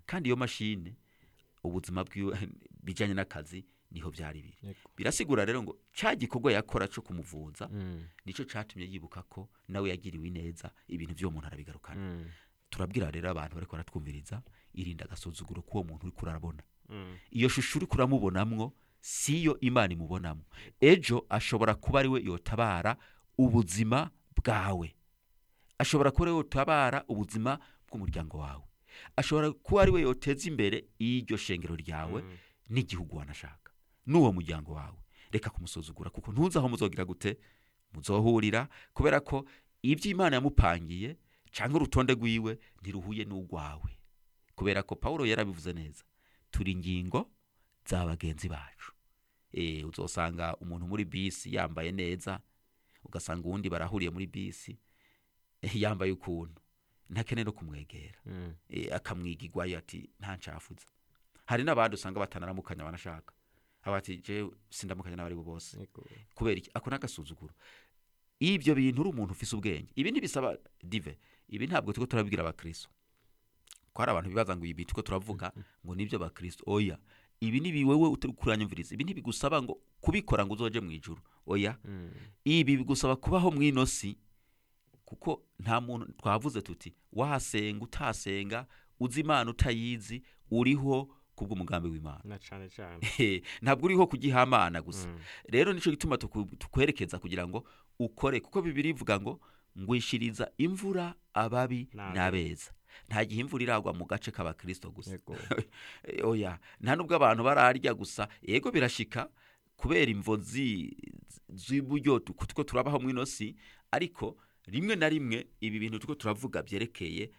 kandi iyo mashine ubuzima bwiwe bijanye n'akazi niho byari biri Yego. birasigura rero ngo ca gikorwa yakora co kumuvuza Mm. nico catumye yibuka ko nawe yagiriwe ineza ibintu vy'uwo muntu arabigarukana Mm. turabwira rero abantu bariko baratwumviriza irinda agasuzuguro k'uwo muntu uriko urarabona Mm. iyo shusho uriko uramubonamwo siyo imana imubonamo ejo ashobora kuba ari we yotabara ubuzima bwawe ashobora kuba ari we yotabara ubuzima bw'umuryango wawe ashobora kuba ari we yoteza imbere iryo shengero ryawe Mm. n'igihugu wanashaka n'uwo muryango wawe reka kumusuzugura kuko ntuzi aho muzogira gute muzohurira kubera ko ibyo imana yamupangiye cyangwa urutonde rwiwe ntiruhuye n'urwawe kubera ko pawulo yarabivuze neza turi ingingo za bagenzi bacu e, uzosanga umuntu muri bisi yambaye neza ugasanga uwundi barahuriye muri bisi eh, yambaye ukuntu ntakene no kumwegera Mm. e, akamwigigwayo ati nta ncafuza hari n'abandi usanga batanaramukanya banashaka aba ati je sindamukanya n'abari bo bose Yego. kubera iki ako n'agasuzuguro ibyo bintu uri umuntu ufise ubwenge ibi ntibisaba dive ibi ntabwo turiko turabibwira abakristo ko hari abantu bibaza ngo ibi turiko turavuga ngo nibyo abakristo oya ibi ni wewe utari kuranyumviriza ibi ntibigusaba ngo kubikora ngo uzoje mu ijuru oya Mm. ibi bigusaba kubaho mu ino si kuko nta muntu twavuze tuti wahasenga utasenga uzi imana utayizi uriho kubw'umugambi w'imana na cane cane ntabwo uriho kugihamana gusa Mm. rero nico gituma tuku- tukwerekeza kugira ngo ukore kuko bibiri ivuga ngo ngwishiriza imvura ababi N'abeza. n'abeza nta gihe imvura iragwa mu gace k'abakristo gusa Yego. Eh, oya nta nubwo abantu bararya gusa yego birashika kubera imvo zi- z'uburyo tu- two turabaho mwino si ariko rimwe na rimwe ibi bintu tuko turavuga byerekeye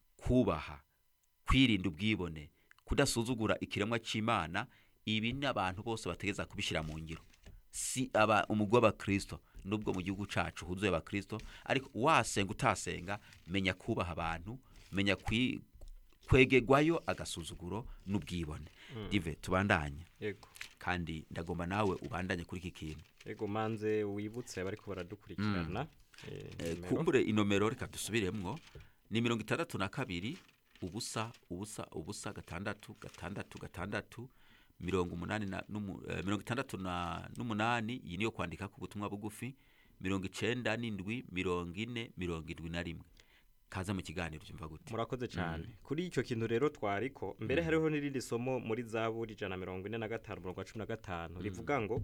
kubaha kwirinda ubwibone kudasuzugura ikiremwa cy'imana ibi ni abantu bose bategeza kubishyira mu ngiro si aba umugwi w'abakristo nubwo mu gihugu cacu huzuye abakristo ariko wasenga utasenga menya kubaha abantu menya kwi- kwegegwayo agasuzuguro n'ubwibone dive tubandanye Yego. kandi ndagomba nawe ubandanye kuri iki kintu Yego manze wibutse bariko baradukurikirana. Eh, Eh, nimero. kumbure inomero reka dusubiremwo ni mirongo itandatu na kabiri ubusa ubusa ubusa gatandatu gatandatu gatandatu mirongo umunani na n'umu- eh, mirongo itandatu na n'umunani iyi niyo kwandika ku butumwa bugufi mirongo icenda n'indwi mirongo ine mirongo indwi na rimwe kaza mu kiganiro cyumva gute murakoze cyane kuri icyo kintu rero twariko mbere hariho n'irindi somo muri zaburi ijana na mirongo ine na gatanu umurongo wa cumi na gatanu rivuga ngo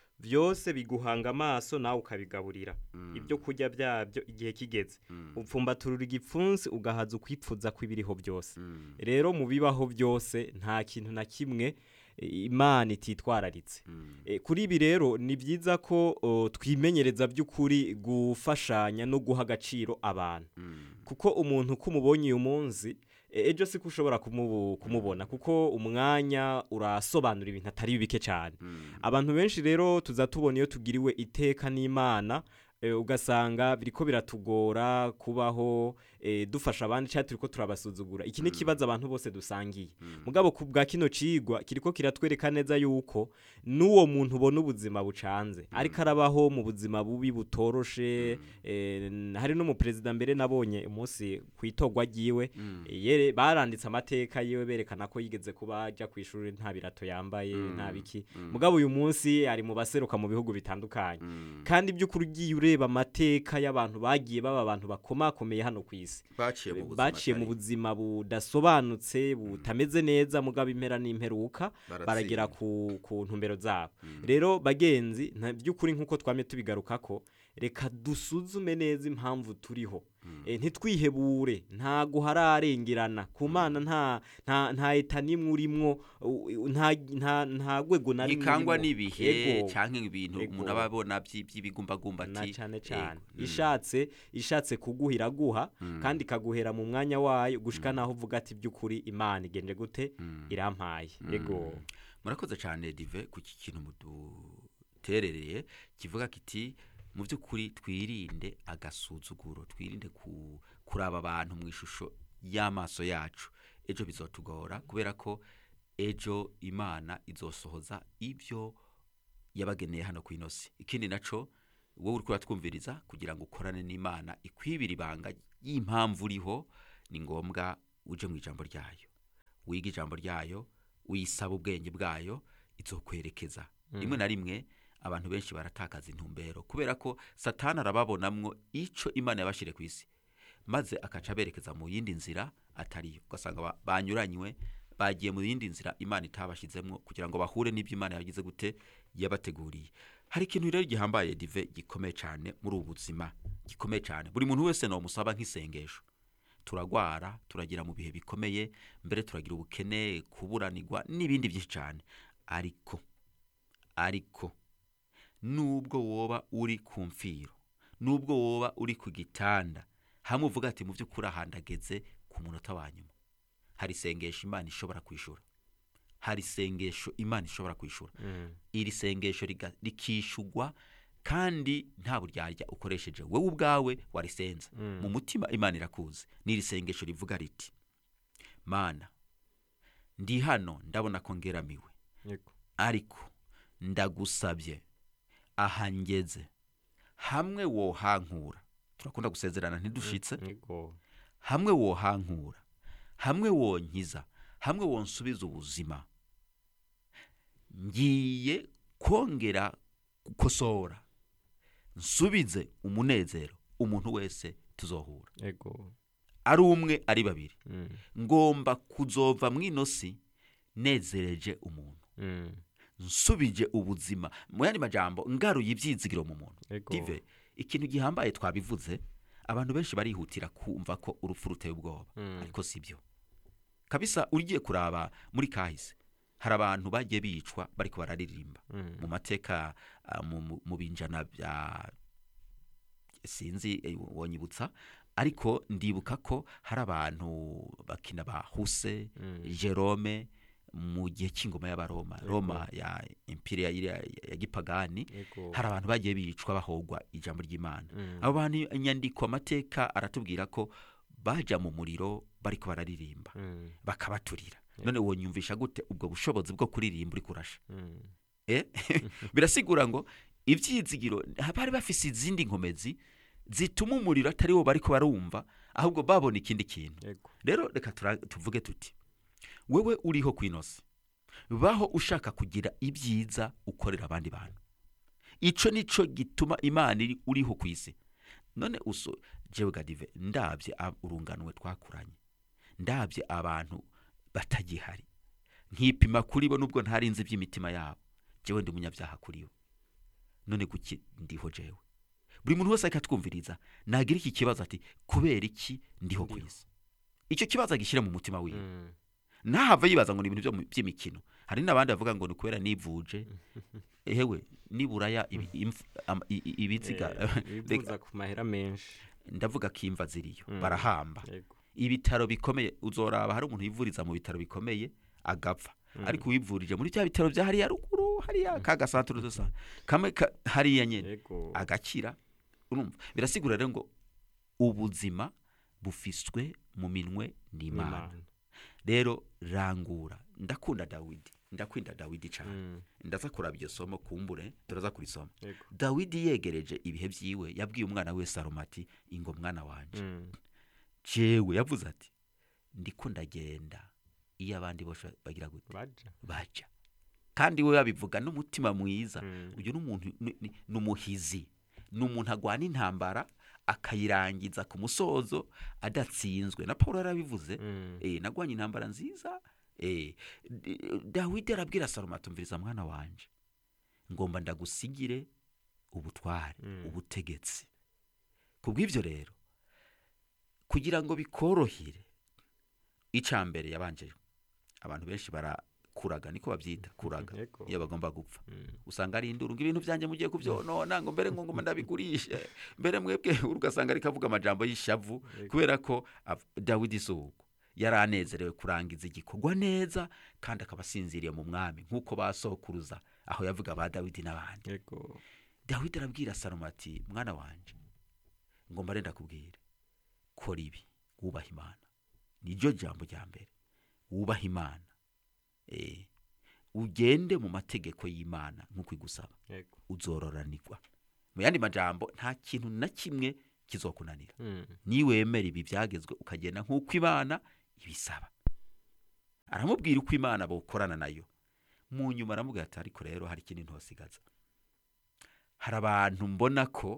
byose biguhanga amaso nawe ukabigaburira ibyo kurya byabyo igihe kigeze upfumbaturura igipfunsi ugahaza ukwipfuza kw'ibiriho byose rero mu bibaho byose nta kintu na kimwe e, imana ititwararitse E, kuri ibi rero ni byiza ko o, twimenyereza by'ukuri gufashanya no guha agaciro abantu kuko umuntu uko umubonye uyu munsi e, ejo si ko ushobora kumubu- kumubona kuko umwanya urasobanura ibintu atari bike cyane abantu benshi rero tuza tubona iyo tugiriwe iteka n'imana e, ugasanga biriko biratugora kubaho e, dufasha abandi cyangwa turiko turabasuzugura iki ni ikibazo abantu bose dusangiye mugabo ku bwa kino cigwa kiriko kiratwereka neza yuko n'uwo muntu ubona ubuzima bucanze ariko arabaho mu buzima bubi butoroshe e, n- hari n'umuperezida mbere nabonye umunsi ku itorwa ryiwe e, yere baranditse amateka yiwe berekana ko yigeze kuba ajya ku ishuri nta birato yambaye nta biki mugabo uyu munsi ari mu baseruka mu bihugu bitandukanye kandi by'ukuri ugiye ureba amateka y'abantu bagiye baba abantu bakomakomeye hano ku isi baciye mu buzima baciye mu atari- buzima budasobanutse butameze neza mugabo impera n'imperuka Baratsinda. baragera ku, ku ntumbero zabo rero bagenzi nta by'ukuri nk'uko twame tubigaruka ko reka dusuzume neza impamvu turiho e, ntitwihebure ntago hararengerana ku mana nta nta nta eta nimwe urimwo u- u- nta nta nta rwego na rimwe ikangwa urimwo. n'ibihe Yego. canke ibintu Yego. umuntu aba abona by'i- by'ibigumbagumba na ati cyane cyane yego, mm. ishatse ishatse kuguha iraguha kandi ikaguhera mu mwanya wayo gushika naho uvuga ati by'ukuri imana igenje gute irampaye yego murakoze cyane dive ku iki kintu muduterereye kivuga kiti mu by'ukuri twirinde agasuzuguro twirinde ku, kuraba abantu mu ishusho y'amaso yacu ejo bizotugora kubera ko ejo imana izosohoza ibyo yabageneye hano ku inosi ikindi naco wowe uri kuratwumviriza kugira ngo ukorane n'imana ikwibira ibanga y'impamvu uriho ni ngombwa uje mu ijambo ryayo wiga ijambo ryayo uyisaba ubwenge bwayo izokwerekeza rimwe na rimwe abantu benshi baratakaza intumbero kubera ko satani arababonamwo ico imana yabashire ku isi maze akaca aberekeza mu yindi nzira atariyo ugasanga ba- banyuranywe bagiye mu yindi nzira imana itabashizemwo kugira ngo bahure n'ibyo imana yagize gute yabateguriye hari ikintu rero gihambaye dive gikomeye cyane muri ubu buzima gikomeye cyane buri muntu wese nomusaba nk'isengesho turagwara turagira mu bihe bikomeye mbere turagira ubukene kuburanirwa n'ibindi byinshi cyane ariko ariko nubwo woba uri ku mfiro nubwo woba uri ku gitanda hamwe uvuga ati mu by'ukuri ahandageze ku munota wa nyuma hari isengesho imana ishobora kwishura hari isengesho imana ishobora kwishura Mm. iri sengesho riga- rikishugwa kandi nta buryarya ukoresheje wowe ubwawe warisenza Mm. mu mutima imana irakuzi n'iri sengesho rivuga riti mana ndi hano ndabona ko ngeramiwe Yego. ariko ndagusabye aha ngeze hamwe wohankura turakunda gusezerana ntidushitse Yego. hamwe wohankura hamwe wonkiza hamwe wonsubiza ubuzima ngiye kongera gukosora nsubize umunezero umuntu wese tuzohura Yego. ari umwe ari babiri Mm. ngomba kuzova mw'ino si nezereje umuntu Mm. nsubije ubuzima mu yandi majambo ngaruye ibyizigiro mu muntu Yego. dive ikintu gihambaye twabivuze abantu benshi barihutira kumva ko urupfu ruteye ubwoba Mm. ariko si byo kabisa ugiye kuraba muri kahise hari abantu bagiye bicwa bariko bararirimba Mm. mu mateka ah, mu- mu- mu binjana bya sinzi eh, wonyibutsa ariko ndibuka ko hari abantu bakina ba huse Mm. jerome mu gihe cy'ingoma y'abaroma Yego. roma ya imperiya ya, ya gipagani Yego. hari abantu bagiye bicwa bahogwa ijambo ry'imana Mm. abo bantu inyandiko amateka aratubwira ko baja mu muriro bariko bararirimba Mm. bakabaturira none wonyumvisha gute ubwo bushobozi bwo kuririmba uri kurasha Mm. Eh? birasigura ngo ibyizigiro bari bafise izindi nkomezi zituma umuriro atari wo bariko barumva ahubwo babona ikindi kintu Yego. rero reka tura- tuvuge tuti wewe uriho ku inosi baho ushaka kugira ibyiza ukorera abandi bantu ico nico gituma imana iri uriho ku isi none uso jewe gadive ndabye ab- urunganwe twakuranye ndabye abantu batagihari nkipima kuri bo nubwo ntarinzi iby'imitima yabo jewe ndi umunyabyaha kuri bo none kuki ndiho jewe buri muntu wese ariko atwumviriza nagira iki kibazo ati kubera iki ndiho ku Ndiho. isi icyo kibazo agishyire mu mutima wiwe Mm. ntahava yibaza ngo ni ibintu byo mu- by'imikino hari n'abandi bavuga ngo ni kubera nivuje ehewe niburaya ibi- imf- am- i- i- ibiziga Eh, bivuza ku mahera menshi ndavuga ko imva ziriyo Mm. barahamba Yego. ibitaro bikomeye uzoraba hari umuntu wivuriza mu bitaro bikomeye agapfa Mm. ariko uwivurije muri bya bitaro bya hariya ruguru hariya ka gasantere dusa kamwe ka- hariya nyene Yego. agakira urumva birasigura rero ngo ubuzima bufiswe mu minwe n'imana N'Imana. rero rangura ndakunda dawidi ndakunda dawidi cyane Mm. ndaza kuraba iryo somo kumbure turaza kurisoma Yego. dawidi yegereje ibihe byiwe yabwiye umwana we salomo ati ingo mwana wanje Mm. jewe yavuze ati ndiko ndagenda iyo abandi bose bagira gute Baja. baja kandi we yabivuga n'umutima mwiza Mm. uyu ni umuntu ni- ni ni umuhizi ni umuntu agwana intambara akayirangiza ku musozo adatsinzwe na paul yarabivuze Mm. eh, nagwanye intambara nziza eh, D- dawidi arabwira salomo atumviriza mwana wanje ngomba ndagusigire ubutware Mm. ubutegetsi kubw'ibyo rero kugira ngo bikorohere icya mbere yabanje abantu benshi barakuraga niko babyita kuraga Yego. iyo bagomba gupfa Mm. usanga ari induru ngo ibintu byanjye mugiye kubyonona ngo mbere ngo ngoma ndabigurishe mbere mwebwe ugasanga rikavuga amajambo y'ishavu Yego. kubera ko av- dawidi isuku yari anezerewe kurangiza igikorwa neza kandi akaba asinziriye mu mwami nk'uko basokuruza aho yavuga ba dawidi n'abandi Yego. dawidi arabwira salomo ati mwana wanje ngomba renda kubwira kora ibi wubaha imana niryo jambo rya mbere wubaha imana eh, ugende mu mategeko y'imana nk'uko igusaba Yego. uzororanirwa mu yandi majambo nta kintu na kimwe kizokunanira Mm. niwemera ibi byagezwe ukagenda nk'uko imana ibisaba aramubwira uko imana bokorana nayo mu nyuma aramubwira ati ariko rero hari ikindi ntosigaza hari abantu mbona ko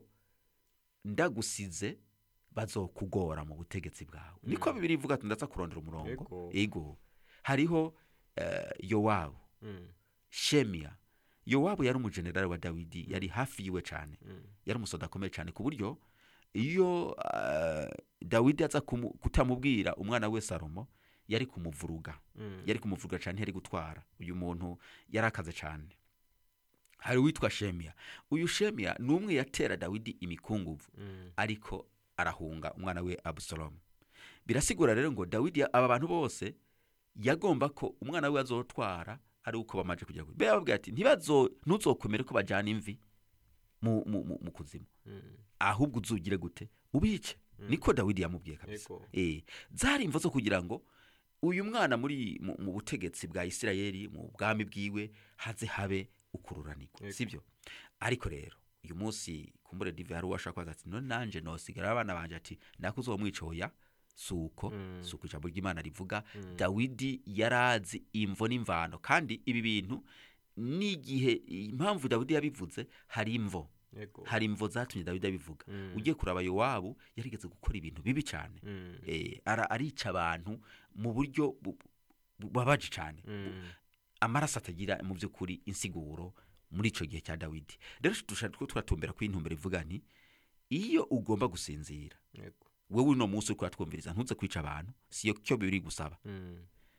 ndagusize bazokugora mu butegetsi bwawe niko bibiri ivuga ati ndaza kurondera umurongo Ego. ego hariho eh, yowabu Mm, shemiya yowabu yari umujenerali wa dawidi yari hafi yiwe cyane mm, yari umusoda akomeye cyane ku buryo iyo eh, dawidi aza kumu- kutamubwira umwana we salomo yari kumuvuruga mm, yari kumuvuruga cyane ntiyari gutwara uyu muntu yari akaze cyane hari uwitwa shemiya uyu shemiya ni umwe yatera dawidi imikungugu mm, ariko arahunga umwana we abusalomu birasigura rero ngo dawidi aba bantu bose yagomba ko umwana we azotwara ari uko bamaze kujya kure bababwira ati ntibazo ntuzokomere ko bajyana imvi mu, mu, mu, mu kuzimu mm, ahubwo uzugire gute ubice niko dawidi yamubwiye kabisa Ego. eh zari imvo zo kugira ngo uyu mwana muri mu, mu butegetsi bwa isirayeli mu bwami bwiwe haze habe ukururanirwa Ego. sibyo ariko rero uyu munsi kumbure dive hari uwashaka kubaza ati none nanje nosigara abana banje ati nako uzomwicoya suko Mm. suko ijambo ry'imana rivuga Mm. dawidi yarazi imvo n'imvano kandi ibi bintu n'igihe impamvu dawidi yabivuze hari imvo Ego. hari imvo zatumye dawidi abivuga Mm. ugiye kuraba yowabu yarigeze gukora ibintu bibi cyane Mm, eh, ara- arica abantu mu buryo bu- bu- bubabaje cyane mm, amaraso atagira mu by'ukuri insiguro muri icyo gihe cya dawidi rero dushaka ko turatumbera ku intumbero ivuga nti iyo ugomba gusinzira Ego. wowe uno munsi uri kuratwumviriza ntuze kwica abantu siyo cyo biri gusaba Mm,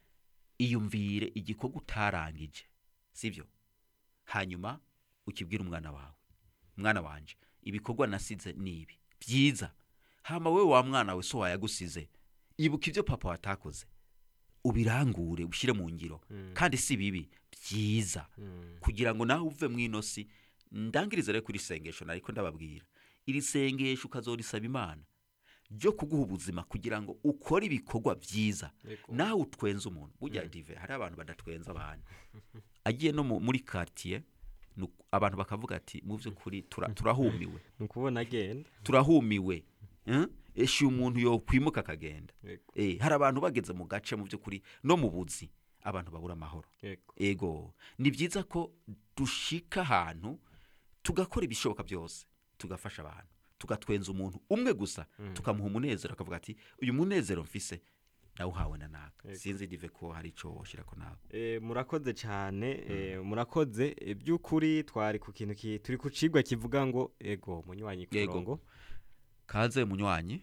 iyumvire igikorwa utarangije sibyo hanyuma ukibwira umwana wawe mwana wanje ibikorwa nasize ni ibi byiza hama we wa mwana we so wayagusize ibuka ibyo papa watakoze ubirangure ushyire mu ngiro Mm. kandi si bibi byiza mm, kugira ngo nawe uve mu ino si ndangirize rero kuri sengesho nariko ndababwira iri sengesho ukazorisaba imana ryo kuguha ubuzima kugira ngo ukore ibikorwa byiza Ego. nawe utwenze umuntu burya dive hari abantu badatwenza abantu agiye no mu- muri quartier nu- abantu bakavuga ati mu by'ukuri tura- turahumiwe ni ukubona agenda turahumiwe Eh? eshe umuntu yokwimuka akagenda Ego. Eh, hari abantu bageze mu gace mu by'ukuri no mu buzi abantu babura amahoro Ego. ego ni byiza ko dushika ahantu tugakora ibishoboka byose tugafasha abantu tugatwenza umuntu umwe gusa tukamuha umunezero akavuga ati uyu munezero mfise nawe uhawe na naka Ego. sinzi dive ko hari icyo washyira ko nawe Eh, murakoze cyane eh, murakoze Eh, by'ukuri twari ku kintu ki- turi ku cigwa kivuga ngo ego munywanyi ku Yego. murongo kaze munywanyi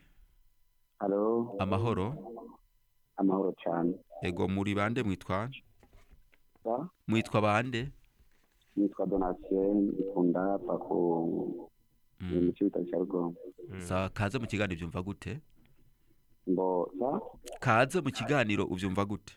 Halo, amahoro amahoro cyane. ego muri bande mwitwa Sa, mwitwa bande nitwa Donatien ikunda pa ku Mm. mu cyo bita Shargon. sa kaze mu kiganiro ubyumva gute Mbo sa kaze mu kiganiro ubyumva gute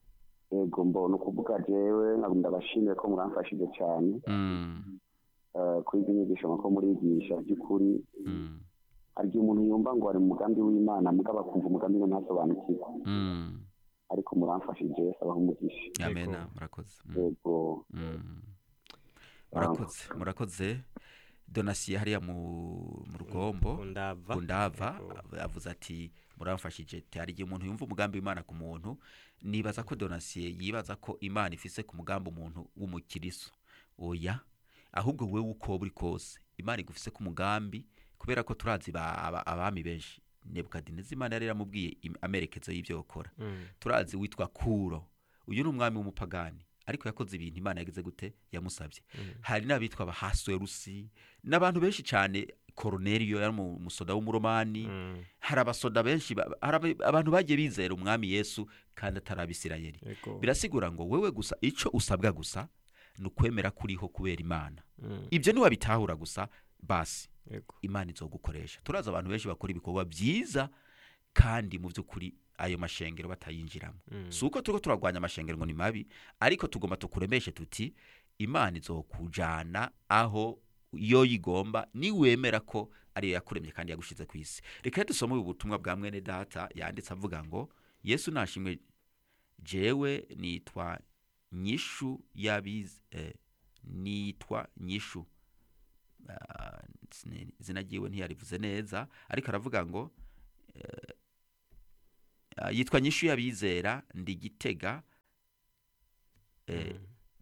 ego mbo no kuvuga jewe nkagumda bashimire ko muramfashije cyane Mm, eh, kuri izi nyigisho ko murigisha by'ukuri mm, hari igihe umuntu yumva ngo ari mu mugambi w'Imana mugabo akumva umugambi we ntasobanukirwa mm. ariko muramfashije sabaho umugisha amena Ego. murakoze Mm. ego Mm. murakoze murakoze donasiye hariya mu mu rugombo undava kundava Ego. avuze ati muramfashije ati hari igihe umuntu yumva umugambi w'imana ku muntu nibaza ko donasiye yibaza ko imana ifise ku mugambi umuntu w'umukiriso oya ahubwo wewe uko uri kose imana igufise ku mugambi kubera ko turazi ba- aba- abami benshi nebukadinezi imana yari yaramubwiye im- amerekezo y'ibyo gukora Mm, turazi witwa kuro uyu ni umwami w'umupagani ariko yakoze ibintu imana yagize gute yamusabye mm, hari n'abitwa abahaswerusi n'abantu benshi cyane koroneriyo yari mu- umusoda w'umuromani mm, hari abasoda benshi ba- hari aba- abantu bagiye bizera umwami yesu kandi atari abisirayeli ego. birasigura ngo wewe gusa icyo usabwa gusa ni ukwemera kuriho kubera imana Mm, ibyo ntiwabitahura gusa basi ego. imana izogukoresha turazi abantu benshi bakora ibikorwa byiza kandi mu by'ukuri ayo mashengero batayinjiramo Mm, si uko turiko turarwanya amashengero ngo ni mabi ariko tugomba tukuremeshe tuti imana izokujana aho iyo yigomba niwemera ko ariyo yakuremye kandi yagushize ku isi reka rero dusome ubu butumwa bwa mwene data yanditse avuga ngo yesu nashimwe jewe nitwa nyishu yabize eh, nitwa nyishu Ah, sine- izina ryiwe ntiyarivuze neza ariko aravuga ngo Ah, yitwa nyishu y'abizera ndi gitega eh,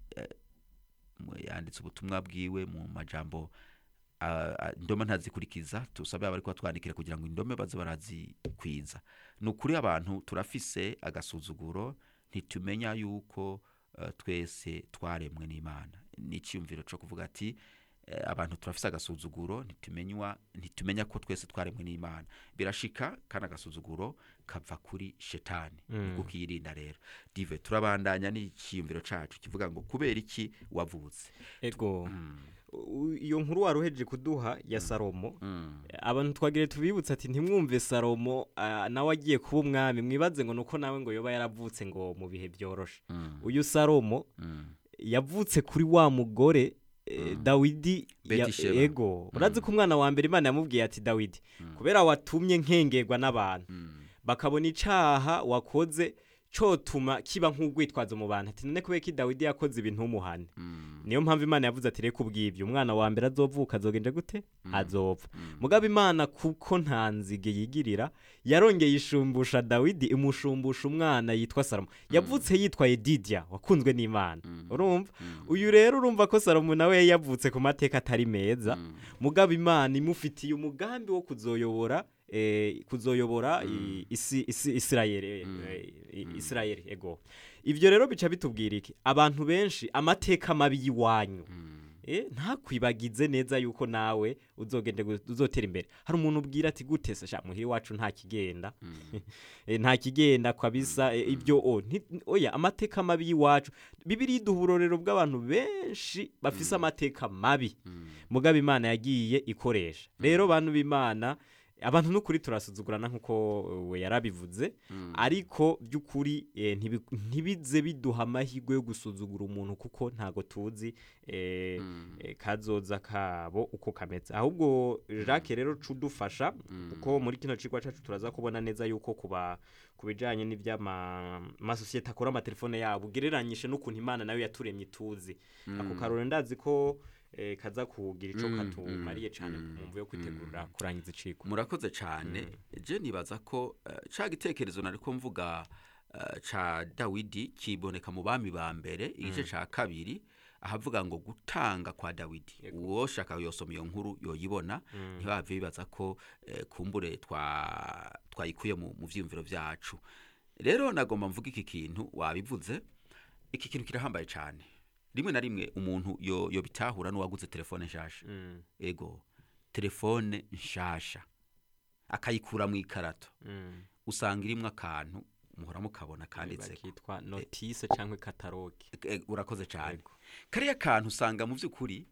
mu- yanditse ubutumwa bwiwe mu majambo ah, ah, indome ntazikurikiza tusabe abari twandikira kugira ngo indome baze barazikwiza ni ukuri abantu turafise agasuzuguro ntitumenya yuko eh, twese twaremwe n'imana ni icyiyumviro cyo kuvuga ati eh, abantu turafise agasuzuguro ntitumenywa ntitumenya ko twese twaremwe n'imana birashika kandi agasuzuguro kava kuri shetani Mm. ni kukiyirinda rero dive turabandanya n'icyiyumviro cacu kivuga ngo kubera iki wavutse ego Mm, U- iyo nkuru wari uhejeje kuduha ya salomo mm, abantu twagire tubibutse ati ntimwumve salomo ah, nawe agiye kuba umwami mwibaze ngo nuko nawe ngo yoba yaravutse ngo mu bihe byoroshe mm, uyu salomo mm. yavutse kuri wa mugore eh, Mm. dawidi ya- Betisheba. ego urazi ko umwana wa mbere imana yamubwiye ati dawidi Mm. kubera watumye nkengerwa n'abantu Mm, bakabona icaha wakoze cotuma kiba nk'urwitwazo mu bantu ati none kubera ko dawidi yakoze ibintu umuhane mm, niyo mpamvu imana yavuze ati reka ubwibyo umwana wa mbere azovuka azogenje gute Mm. azopfa mm. mugabo imana kuko nta nzige yigirira yarongeye ishumbusha dawidi imushumbusha umwana yitwa salomo yavutse yitwaye didiya wakunzwe n'imana Mm. urumva Mm. uyu rero urumva ko salomo nawe yavutse ku mateka atari meza Mm. mugabo imana imufitiye umugambi wo kuzoyobora eh, kuzoyobora Mm. i- isi, isi, isirayeli Mm. eh, i- Mm. isirayeli ego ibyo rero bica bitubwira iki abantu benshi amateka mabi y'iwanyu Mm. Eh, ntakwibagize neza yuko nawe uzogende gu- uzotera imbere hari umuntu ubwira ati gute se sha muhira iwacu nta kigenda Mm. Eh, nta kigenda kabisa eh, ibyo o nti- oya amateka mabi y'iwacu bibiri iduha uburorero bw'abantu benshi bafise amateka mabi Mm. mugabo imana yagiye ikoresha rero bantu b'imana abantu n'ukuri turasuzugurana nk'uko we yarabivuze Mm. ariko by'ukuri eh, ntibi- ntibize biduha amahirwe yo gusuzugura umuntu kuko ntago tuzi eh, Mm. eh, kazoza kabo uko kameze ahubwo jacques rero cudufasha Mm. kuko muri kino cigwa cacu turaza kubona neza yuko kuba ku bijanye n'ivy'amasosiyete akora amatelefone yabo ugereranyije n'ukuntu imana nayo yaturemye ituzi ako karore ndazi ko eh, kaza kugira ico Mm, katumariye mm, cane mm, mu mvu yo kwitegurira kurangiza icigwa murakoze cyane je nibaza ko eh, ca gitekerezo nariko mvuga eh, ca dawidi kiboneka mu bami ba mbere igice ca kabiri ahavuga ngo gutanga kwa dawidi Yego. uwo shaka yosoma iyo nkuru yoyibona Mm. ntibave bibaza ko eh, kumbure twa twayikuye mu mu vyiyumviro vyacu rero nagomba mvuga iki kintu wabivuze iki kintu kirahambaye cyane rimwe na rimwe umuntu yo yobitahura n'uwaguze telefone nshasha Mm, ego telefone nshasha akayikura mu ikarato mm. usanga irimo akantu muhora mukabona kanditse bakitwa notise cyangwa kataloge urakoze cyane Yego. kariya kantu usanga mu by'ukuri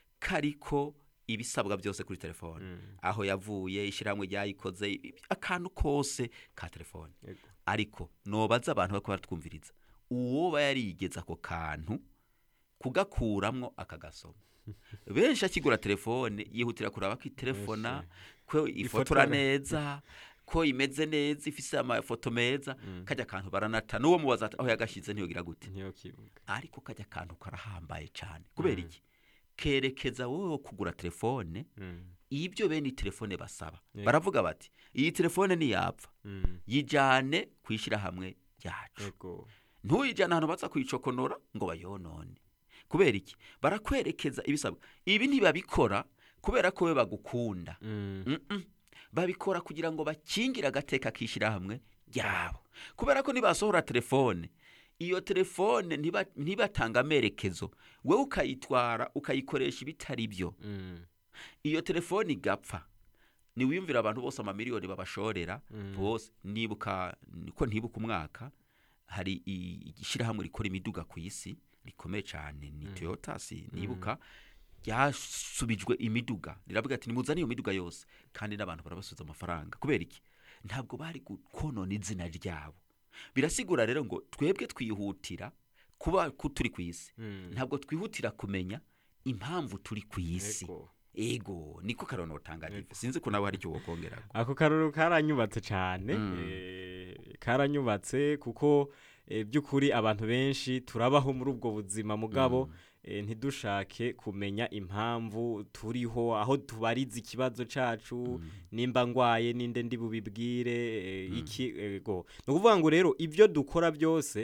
kariko ibisabwa byose kuri telefone Mm, aho yavuye ishyirahamwe ryayikoze i- i- akantu kose ka telefone yego. ariko nobaza abantu bariko baratwumviriza uwoba yarigeze ako kantu kugakuramwo akagasoma benshi akigura telefone yihutira kuraba ko itelefona ko ifotora Ifotora. neza ko imeze neza ifise amafoto meza kajya kantu baranata n'uwo mubaza ati aho yagashyize ntiyogira gute niyo kibuga ariko kajya kantu karahambaye cyane kubera iki kerekeza wowe wo kugura telefone Mm, ibyo bene iyi telefone basaba Yego. baravuga bati iyi telefone ntiyapfa mm, yijyane ku ishyirahamwe ryacu yego. ntuyijyane ahantu baza kuyicokonora ngo bayonone kubera iki barakwerekeza ibisabwa ibi ntibabikora kubera ko we bagukunda Mm, Mm-mm. babikora kugira ngo bakingire agateka k'ishyirahamwe ryabo kubera ko nibasohora telefone iyo telefone ntiba- ntibatanga amerekezo wowe ukayitwara ukayikoresha ibitari byo mm, iyo telefone igapfa niwiyumvira abantu bose amamiliyoni babashorera Mm. bose nibuka niko ntibuka umwaka hari i- ishyirahamwe rikora imiduga ku isi rikomeye cyane ni toyota si nibuka ryasubijwe imiduga riravuga ati nimuzane iyo miduga yose kandi n'abantu barabasubiza amafaranga kubera iki ntabwo bari gu- konona izina ryabo birasigura rero ngo twebwe twihutira kuba ku- turi ku isi mm. ntabwo twihutira kumenya impamvu turi ku isi Yego. ego niko karono butangaje sinzi ko nawe hari icyo wokongera ako karoro karanyubatse cyane Mm. eh, karanyubatse kuko eh, by'ukuri abantu benshi turabaho muri ubwo buzima mugabo eh, ntidushake kumenya impamvu turiho aho tubariza ikibazo cacu nimba ngwaye ninde ndi bubibwire eh, iki ego ni ukuvuga ngo rero ibyo dukora byose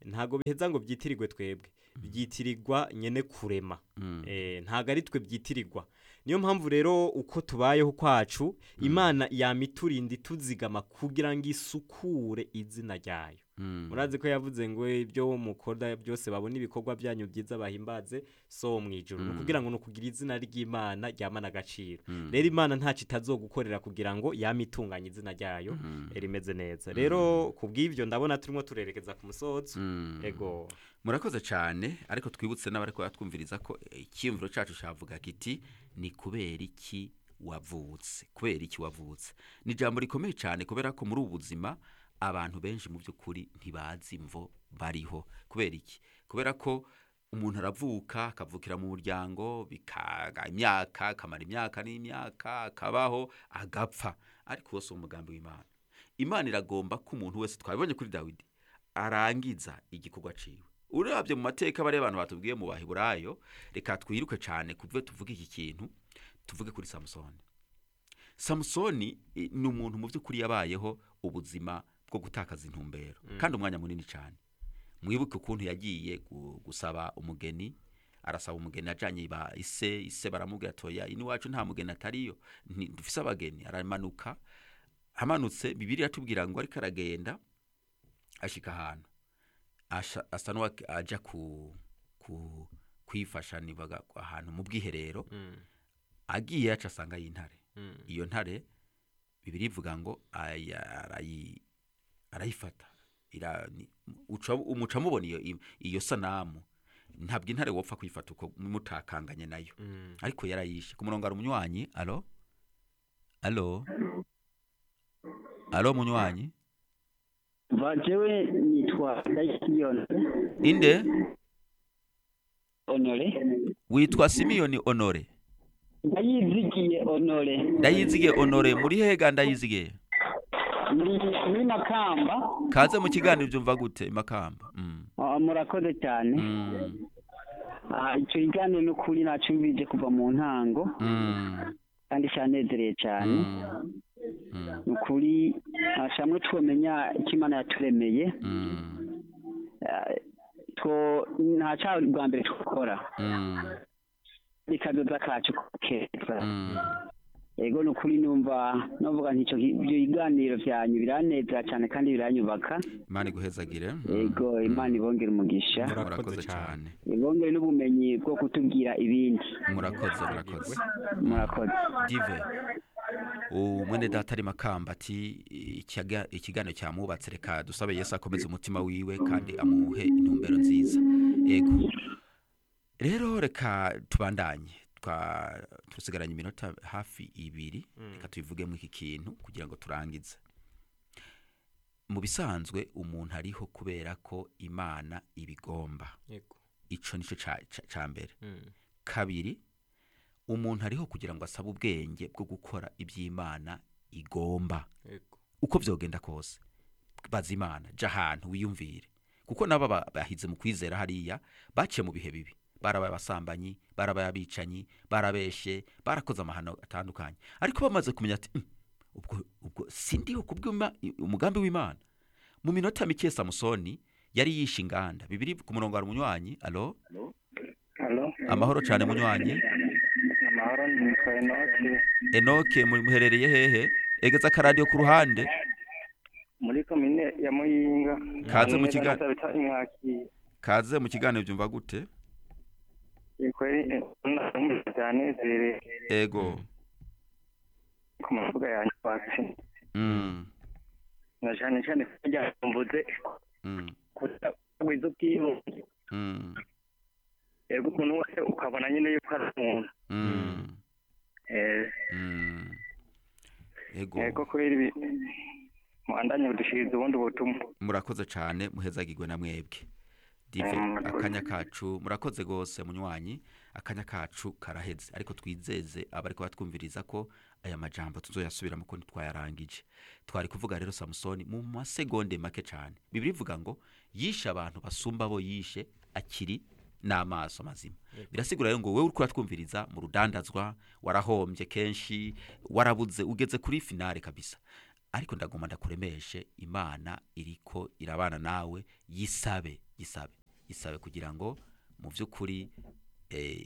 ntago biheza ngo byitirirwe twebwe byitirirwa nyene kurema eh ntago ari twe byitirirwa niyo mpamvu rero uko tubayeho kwacu imana yamiturinda ituzigama kugira ngo isukure izina ryayo murazi ko yavuze ngo ibyo mukora byose babona ibikorwa byanyu byiza bahimbaze so mu ijuru ni ukugira ngo ni ukugira izina ry'imana ryamana agaciro rero imana ntacyo itazogukorera kugira ngo yame itunganye izina ryayo rimeze neza rero ku bw'ibyo ndabona turimo turerekeza ku musozo ego murakoze cyane ariko twibutse n'abari twumviriza ko icyiyumviro cyacu cyavuga kiti ni kubera iki wavutse kubera iki wavutse ni ijambo rikomeye cyane kubera ko muri ubu buzima abantu benshi mu by'ukuri ntibazi imvo bariho kubera iki kubera ko umuntu aravuka akavukira mu muryango bikaga imyaka akamara imyaka n'imyaka akabaho agapfa ariko wose umugambi w'imana imana iragomba ko umuntu wese twabibonye kuri dawidi arangiza igikorwa ciwe urabye mu mateka bariya abantu batubwiye mu bahiburayo reka twiruke cyane kuve tuvuge iki kintu tuvuge kuri samusoni samusoni ni umuntu mu by'ukuri yabayeho ubuzima bwo gutakaza intumbero kandi umwanya munini cyane mwibuke ukuntu yagiye gusaba umugeni arasaba umugeni ajyanye ba ise ise baramubwira atoya iwacu nta mugeni atariyo dufise abageni aramanuka amanutse bibiri yatubwira ngo ariko aragenda ashyika ahantu asa n'uwajya kwifasha nibaga ahantu mu bwiherero agiye yaca asanga y'intare iyo ntare bibiri ivuga ngo arayifata umuca mubona iyo sanamu ntabwo intare wapfa kwifata uko mutakanganye nayo ariko yarayishe ku murongo hari umunywanyi alo alo alo munywanyi bajewe nitwa ndayisiyoni inde honore witwa simiyoni honore ndayizigiye honore ndayizigiye honore muri hega ndayizigiye muri makamba kaze mu kiganiro byumva gute makamba murakoze cyane icyo kiganiro ni ukuri nacumvije kuva mu ntango kandi cyanezereye cyane ni ukuri shamwe twamenya icyo imana yaturemeye nta cyaha bwa mbere twakora ikadoda kacu keza ego ni ukuri numva navuga nticyo ibyo biganiro byanyu biranezera cyane kandi biranyubaka imana iguhezagire ego imana ibongera umugisha murakoze cyane ibongere n'ubumenyi bwo kutubwira ibindi murakoze murakoze murakoze dive umwene data ari makamba ati ikiganiro cyamubatse reka dusabe yesu akomeze umutima wiwe kandi amuhe intumbero nziza ego rero reka tubandanye tusigaranye iminota hafi ibiri reka tubivugemo iki kintu kugira ngo turangize mu bisanzwe umuntu ariho kubera ko imana ibigomba icyo nicyo cya mbere kabiri umuntu ariho kugira ngo asabe ubwenge bwo gukora iby'imana igomba uko byogenda kose baza imana jya ahantu wiyumvire kuko nabo bahize mu kwizera hariya baciye mu bihe bibi barabaye abasambanyi barabaye abicanyi barabeshe barakoze amahano atandukanye ariko bamaze kumenya ati ubwo ubwo sindiho umugambi w'imana mu minota mike samusoni yari yishe inganda bibiri ku murongo hari umunywanyi alo amahoro cyane munywanyi amahoro nitwa enoke enoke muherereye hehe egeza akaradiyo ku ruhande muri komine ya muyinga Kaze mu kiga- mwakira kaze mu kiganiro byumva gute kweri byanezereye ego ku mavuga yanjye watsi Mm, na cyane cyane ko ryambuze mm, kugwiza ubwiyunge mm, yego umuntu wese ukabona nyine yuko ari umuntu mm, Eh, mm. ego yego kubera ibi muhandanye budushiriza ubundi butumwa murakoze cyane muhezagirwe na mwebwe dive Mm, murakoze. akanya kacu murakoze rwose munywanyi akanya kacu karaheze ariko twizeze abari batwumviriza ko aya majambo tuzoyasubiramo ko ntitwayarangije twari kuvuga rero samusoni mu masegonde make cyane bibiri ivuga ngo yishe abantu basumba abo yishe akiri n'amaso mazima birasigura rero ngo wowe uri kuratwumviriza mu rudandazwa warahombye kenshi warabuze ugeze kuri finale kabisa ariko ndagomba ndakuremeshe imana iriko irabana nawe yisabe isabe isabe kugira ngo mu by'ukuri eh,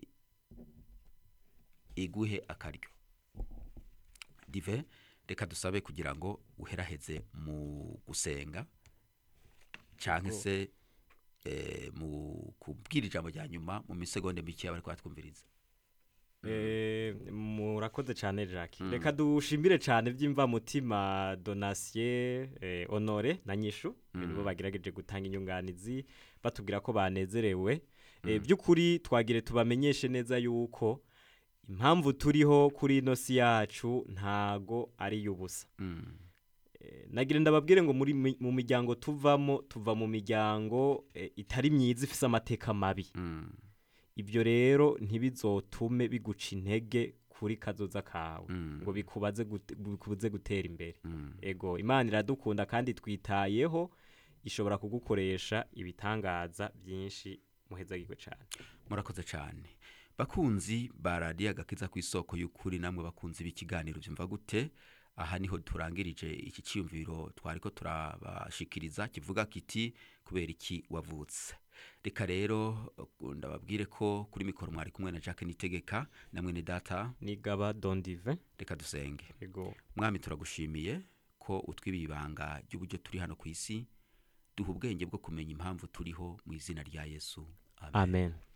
iguhe akaryo dive reka dusabe kugira ngo uheraheze mu gusenga cyangwa se eh, mu kubwira ijambo rya nyuma mu misegonde mikeya bari twumviriza Eh, murakoze cyane Jacques reka dushimire cyane by'imvamutima Donatien eh, Honore na Nyishu nibo bagerageje gutanga inyunganizi batubwira ko banezerewe Eh, by'ukuri twagire tubamenyeshe neza yuko impamvu turiho kuri ino si yacu ntago ari y'ubusa Mm, Eh, nagira ndababwire ngo muri mi- mu miryango tuvamo tuva mu miryango eh, itari myiza ifise amateka mabi mm, ibyo rero ntibizotume biguca intege kuri kazoza kawe Mm. ngo bikubaze gute- bikubuze gutera imbere mm. ego imana iradukunda kandi twitayeho ishobora kugukoresha ibitangaza byinshi muhezagirwe cyane murakoze cyane bakunzi ba radiyo agakiza ku isoko y'ukuri namwe bakunzi b'ikiganiro byumva gute aha niho turangirije iki cyiyumviro twari ko turabashikiriza kivuga kiti kubera iki wavutse reka rero uh, ndababwire ko kuri mikoro mwari kumwe na jacques nitegeka na mwene data nigaba dondive reka dusenge ego mwami turagushimiye ko utwibiye ibanga ry'uburyo turi hano ku isi duha ubwenge bwo kumenya impamvu turiho mu izina rya yesu amen amen